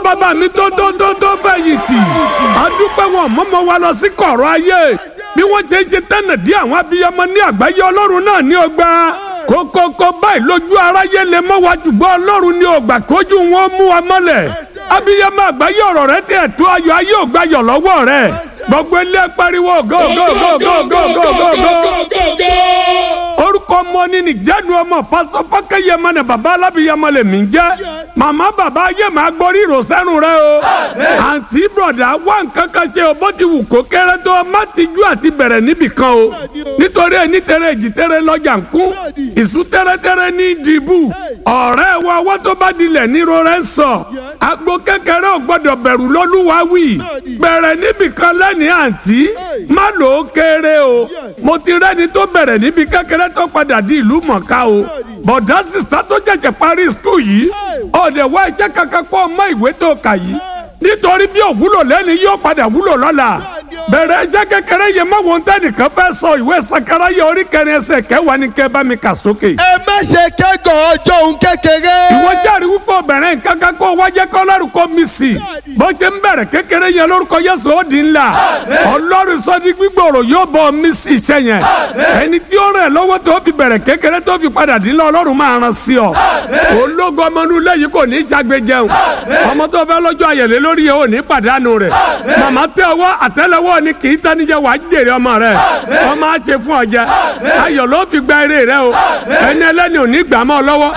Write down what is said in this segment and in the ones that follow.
bàbá mi tó tó tó tó fẹ̀yìntì adúpẹ́ wọn mọ́mọ́ wa lọ sí kọ̀rọ̀ ayé bí wọ́n ṣe ń ṣe tẹ́nà dí àwọn abiyamọ ní àgbáyé ọlọ́run náà ní ọgbà kókókó báyìí lójú aráyé lè mọ́ wa ṣùgbọ́n ọlọ́run ní ọgbà kójú wọn mú wa mọ́lẹ̀ abiyamọ àgbáyé ọ̀rọ̀ rẹ tẹ̀ tó ayọ̀ ayé ògbàyọ̀ lọ́wọ́ rẹ gbogbo ilé pariwo go go go go go go go go orúkọ ọmọ ní nìjẹ́nu ọmọ pásọ fọ́kẹ́yẹmọ ní baba alábìyamọ lè mí jẹ́ màmá bàbá ayé máa gbórí ìrọ̀sẹ́nu rẹ o àǹtí bọ̀dà wá nǹkan kan ṣe o bó ti wù kó kéré tó má ti jú àti bẹ̀rẹ̀ níbì kan o nítorí ẹni tẹ̀rẹ̀ èjì tẹ̀rẹ̀ lọ́jà ń kún ìsú tẹ́rẹ́tẹ́rẹ́ ní dìbù ọ̀rẹ́ wa ọwọ́ tó bá dilẹ̀ níro rẹ̀ ń sọ agbo kékeré ò gbọ́dọ̀ bẹ̀rù lọ́lúwa wì bẹ̀rẹ̀ níbì kan lẹ́nìí àǹtí má lò ó kéré o mo ti rẹ́ni tó bẹ̀rẹ̀ níbi kékeré tó padà di ìlú mọ̀ká o bọ̀dá sísá tó jẹ̀jẹ̀ parí skul yìí ọ̀dẹ̀ wá iṣẹ́ kankan kọ́ ọmọ ìwé tó kà yìí nítorí bí òwúlò lẹ́ni yóò padà wúlò lọ́la bẹ̀rẹ̀ iṣẹ́ kékeré yẹn mọ́ wọn tẹ́nìkan fẹ́ sọ ìwé sakaraya orí kẹrin ẹsẹ̀ kẹwàá ní kẹ́ bá mi kà sókè. ẹ má ṣe kẹ́gàn ọjọ́ òun kékeré. ìwọ jáde wípé obìnrin nǹkan kan kó wájẹ́ kọ́ lọ́rùn kó mi sí bó ṣe ń bẹ̀rẹ̀ kékeré yẹn lórúkọ Jésù ó di ńlá ọlọ́run sọ́dí gbígbòòrò yóò bọ̀ mí sí iṣẹ́ yẹn ẹni tí ó rẹ̀ lọ́wọ́ tó fi bẹ̀rẹ̀ kékeré tó fi padà dín lọ ọlọ́run máa ràn sí ọ ológun ọmọ inú ilé yìí kò ní í ṣàgbéjẹun ọmọ tó fẹ́ lọ́jọ́ ayẹ̀lẹ́ lórí yẹn ò ní pàdánù rẹ̀ màmá tẹ ọwọ́ àtẹ́lẹwọ́ ni kì í tanijẹ wàá jèrè ọmọ rẹ̀ ọmọ á ṣe fún ọjà ayọ̀ ló fi gba eré rẹ̀ o ẹni ẹlẹ́ni ò ní gbà mọ́ ọ lọ́wọ́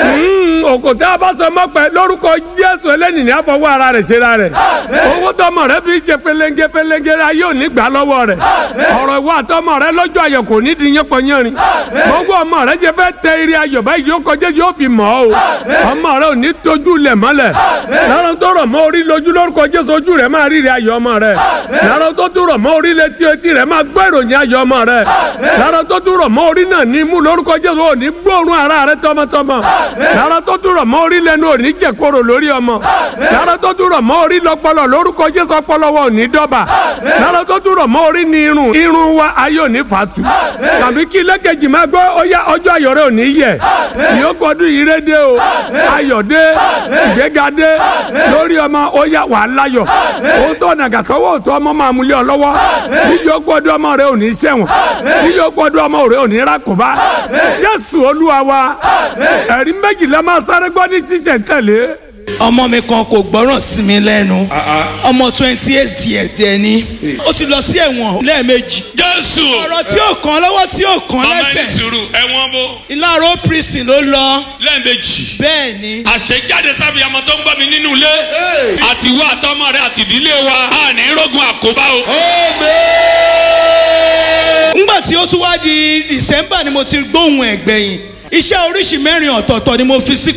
òkò tẹ́ a bá sọ mọ́ pẹ́ lórúkọ Jésù ẹlẹ́ni ní àfọwọ́ ara rẹ̀ ṣe ra rẹ̀ owó tọmọ rẹ̀ fi ṣe felenge felenge ayé ò ní gbà lọ́wọ́ rẹ̀ ọ̀rọ̀ ìwọ àtọmọ rẹ̀ lọ́jọ́ ayọ̀ kò ní di yẹpọ̀ yẹrin gbogbo ọmọ rẹ̀ ṣe fẹ́ tẹ eré ayọ̀ báyìí yóò kọjá yóò fi mọ̀ ọ́ o ọmọ rẹ̀ ò ní tójú lẹ̀ mọ́lẹ̀ lọ́rọ̀ tó rọ̀ mọ́ orí lójú lórúkọ Jésù ojú rẹ̀ máa rírí ayọ̀ ọmọ rẹ̀ lọ́rọ̀ tó tún rọ̀ mọ́ orí létí etí rẹ̀ máa gbọ́ ìròyìn ayọ̀ ọmọ rẹ̀ lọ́rọ̀ tó tún rọ̀ mọ́ orí náà ní mú lórúkọ Jésù ò ní gbóòórùn ara rẹ̀ tọmọtọmọ lọ́rọ̀ tó tún rọ̀ mọ́ orí lẹ́nu ò ní jẹ̀kọ́rò lórí ọmọ lọ́rọ̀ tó tún rọ̀ mọ́ orí lọ́pọlọ lórúkọ Jésù ọpọlọ wa ò ní dọ́bà lọ́rọ̀ tó tún rọ̀ mọ́ orí ní irun irun wa ayé ò ní fàtú tàbí kí lẹ́kẹ̀jì máa gbọ́ ọyá ọjọ́ ayọ̀ rẹ̀ ò ní yẹ ìyókù ọdún yìí rẹ̀ dé o ayọ̀ dé ìgbéga dé lórí ọmọ ó yá wàá láyọ̀ òun tó nàgà kọ́wọ́ òtún ọmọ máa múlẹ̀ ọ lọ́wọ́ níyókù ọdún ọmọ rẹ̀ ò ní ṣẹ̀wọ̀n níyókù ọdún ọmọ rẹ̀ ò ní rákòbá Jésù Olúwa wa ẹ̀rí méjìlá máa sáré gbọ́ ní ṣíṣẹ̀ tẹ̀lé ọmọ mi kan kò gbọ́ràn sí mi lẹ́nu ọmọ twenty eight years dẹ̀ ni ó ti lọ sí ẹ̀wọ̀n lẹ́ẹ̀mejì jésù ọ̀rọ̀ tí ò kàn lọ́wọ́ tí ò kàn ọmọ ẹni lẹ́sẹ̀ sùúrù ẹ̀wọ̀n bó ìlàró prison ló lọ lẹ́ẹ̀mejì bẹ́ẹ̀ ni àṣejáde sábìyàmọ tó ń gbọ́ mi nínú ilé àti ìwọ àtọmọ rẹ àti ìdílé wa a ní rógun àkóbá o. ngbà tí ó tún wá di December ni mo ti gbóhùn ẹ̀gbẹ̀yìn iṣẹ́ oríṣi mẹ́rin ọ̀tọ̀ọ̀tọ̀ ni mo fi sí